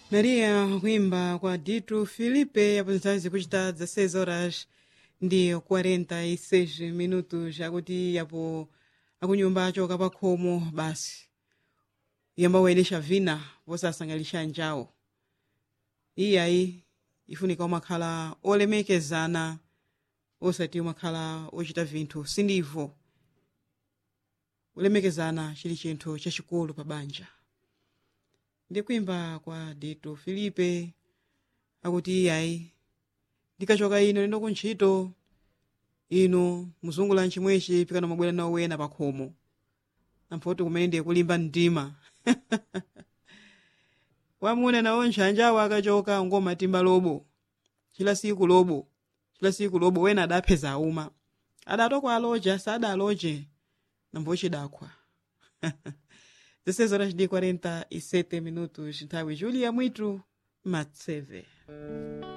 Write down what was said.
Maria kuimba kwa Dito Filipe aposentazi zikuchita 16 horas ndi 46 minutos akuti yapo akunyumba achoka pa khomo basi yamba kuyenesha vina posasangalisha njawo iyayi ifunika umakhala olemekezana osati umakhala ochita vinthu sindivo kulemekezana chili chinthu chachikulu pa banja ndi kuimba kwa dito filipe akuti iyayi ndikachoka ino lendo kuntchito inu muzungula nchimwechi pikana mabwera nawo wena pa khomo amphoti kumene ndiye kulimba mtima wamuna nawo ntchanja akachoka ngomatimba lobo chila siku lobo chila siku lobo wena adapeza auma adatokwa aloja sadaloje nambochidakwa 16 horas de 47 minutos nthawi julia mwitu matseve